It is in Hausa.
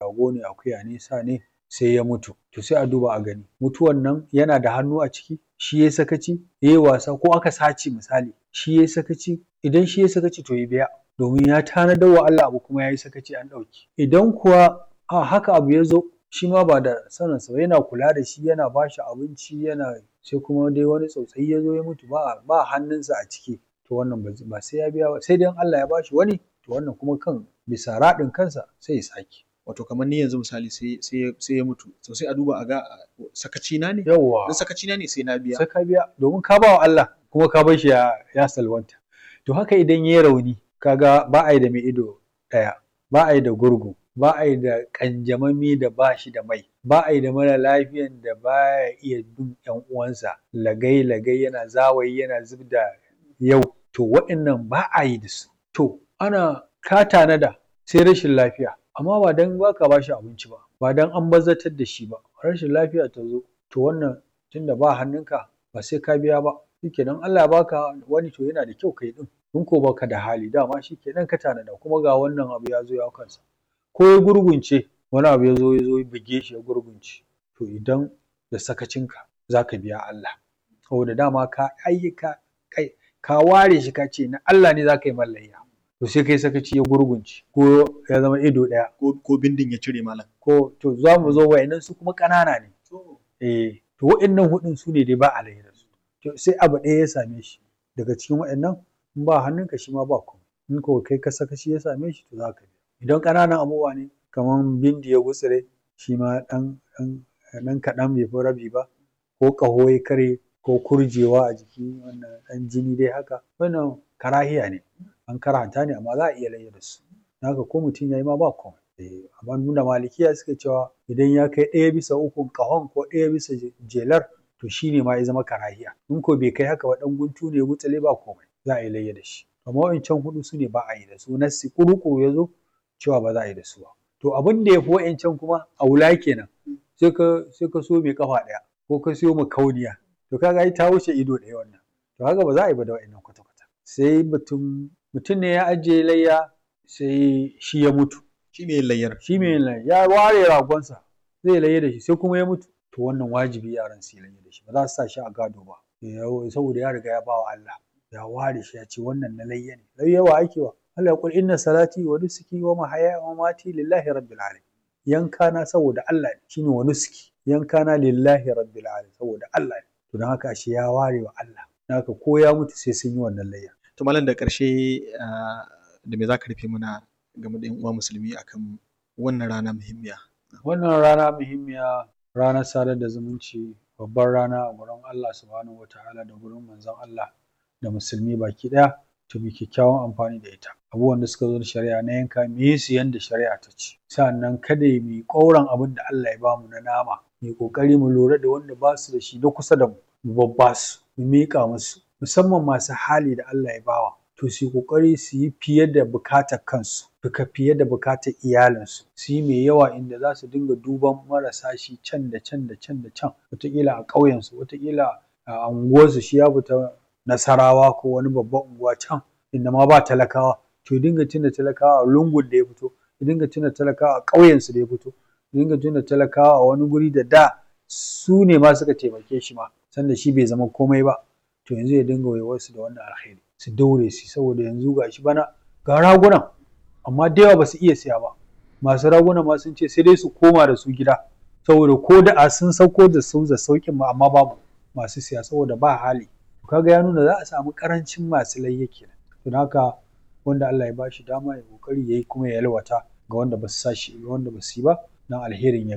rago ne akuya ne sa ne sai ya mutu to sai a duba a gani mutuwan nan yana da hannu a ciki shi yayi sakaci yayi wasa ko aka sace misali shi yayi sakaci idan shi yayi sakaci to ya biya domin ya tanadar wa Allah abu kuma yayi sakaci an ɗauke idan kuwa a haka abu ya zo shi ma ba da saninsa ba yana kula da shi yana ba shi abinci yana sai kuma dai wani tsautsayi ya zo ya mutu ba ba hannunsa a ciki to wannan ba sai ya biya ba sai dai in Allah ya ba shi wani to wannan kuma kan bisa raɗin kansa sai ya sake wato kamar ni yanzu misali sai sai sai ya mutu to sai a duba a ga sakaci na ne yawwa in sakaci na ne sai na biya sai ka biya domin ka ba wa Allah kuma ka bar shi ya ya salwanta to haka idan yayi rauni kaga ba a yi da mai ido ɗaya ba a yi da gurgu ba a yi da ƙanjamami da ba shi da mai ba a yi da mara lafiyan da ba ya iya bin ƴan uwansa lagai lagai yana zawayi yana zub da yau to waɗannan ba a yi da su to ana ka tanada sai rashin lafiya amma ba dan ba ka ba shi abinci ba ba dan an bazatar da shi ba rashin lafiya ta zo to wannan tunda ba hannunka ba sai ka biya ba shikenan Allah ya baka wani to yana da kyau kai ɗin in ko baka da hali dama shikenan ka tanada kuma ga wannan abu ya zo ya kansa ko ya gurgunce wani abu ya zo ya zo ya buge shi ya gurgunce to idan da sakacinka za ka biya Allah saboda dama ka ayyuka kai ka ware shi ka ce na Allah ne za ka yi mallayya to sai kai sakaci ya gurgunce ko ya zama ido ɗaya ko ko bindin ya cire malam ko to za mu zo wa'annan su kuma ƙanana ne eh to wa'annan hudun su ne dai ba a da su to sai abu ɗaya ya same shi daga cikin wa'annan in ba hannunka shi ma ba komai in ko kai ka sakaci ya same shi to za ka biya idan ƙananan abubuwa ne kamar bindi ya gutsire shi ma ɗan ɗan ɗan kaɗan bai fi rabi ba ko ƙaho ya karye ko kurjewa a jiki wannan ɗan jini dai haka wannan karahiya ne an karanta ne amma za a iya layya da su haka ko mutum ya yi ma ba komai eh amma nuna malikiya suke cewa idan ya kai ɗaya bisa ukun ƙahon ko ɗaya bisa jelar to shi ne ma ya zama karahiya in ko bai kai haka ba ɗan guntu ne ya gutsire ba komai za a yi layya da shi amma wa'incan huɗu su ne ba a yi da su nassi ƙuruƙuru ya zo cewa ba za a yi da su ba to abin da ya fi wa'incan kuma a wula kenan sai ka sai ka so mai kafa ɗaya ko ka siyo kauniya to kaga ai ta wuce ido ɗaya wannan to haka ba za a yi ba da wa'innan kwata kwata sai mutum mutum ne ya ajiye layya sai shi ya mutu shi mai layyar shi mai layya ya ware ragonsa zai layya da shi sai kuma ya mutu to wannan wajibi yaran su yi layya da shi ba za su sa shi a gado ba saboda ya riga ya ba wa Allah ya ware shi ya ce wannan na layya ne layya wa ake wa Allah ya kul inna salati wa nusuki wa mahaya wa mamati lillahi rabbil alamin yanka na saboda Allah ne shine wa nusuki yanka na lillahi rabbil alamin saboda Allah ne to dan haka shi ya ware wa Allah dan haka ko ya mutu sai sun yi wannan layya to malam da ƙarshe da me zaka rufe mana game da yan uwa musulmi akan wannan rana muhimmiya wannan rana muhimmiya ranar sadar da zumunci babbar rana a gurin Allah subhanahu wataala da gurin manzon Allah da musulmi baki ɗaya to mu kyakkyawan amfani da ita abubuwan da suka zo da shari'a na yanka mu yi su yanda shari'a ta ce sannan kada mu yi ƙauran abin da Allah ya bamu na nama mu yi ƙoƙari mu lura da wanda ba su da shi na kusa da mu mu babba su mu miƙa musu musamman masu hali da Allah ya bawa to su yi ƙoƙari su yi fiye da buƙatar kansu duka fiye da buƙatar iyalinsu su yi mai yawa inda za su dinga duban marasa shi can da can da can da can wataƙila a ƙauyensu wataƙila a unguwarsu shi ya fita nasarawa ko wani babban unguwa can inda ma ba talakawa to ya dinga tuna talakawa a lungun da ya fito ya dinga tuna talakawa a ƙauyensu da ya fito ya dinga tuna talakawa a wani guri da da su ne ma suka taimake shi ma sanda shi bai zama komai ba to yanzu ya dinga waiwarsu da wannan alheri su daure su saboda yanzu ga shi bana ga ragunan amma da yawa ba su iya siya ba masu raguna ma sun ce sai dai su koma da su gida saboda ko da a sun sauko da su da sauƙin ma amma babu masu siya saboda ba hali kaga ya nuna za a samu karancin masu layya kenan don haka wanda Allah ya bashi dama ya kokari yayi kuma ya yalwata ga wanda ba su sa shi ga wanda ba su yi ba dan alherin ya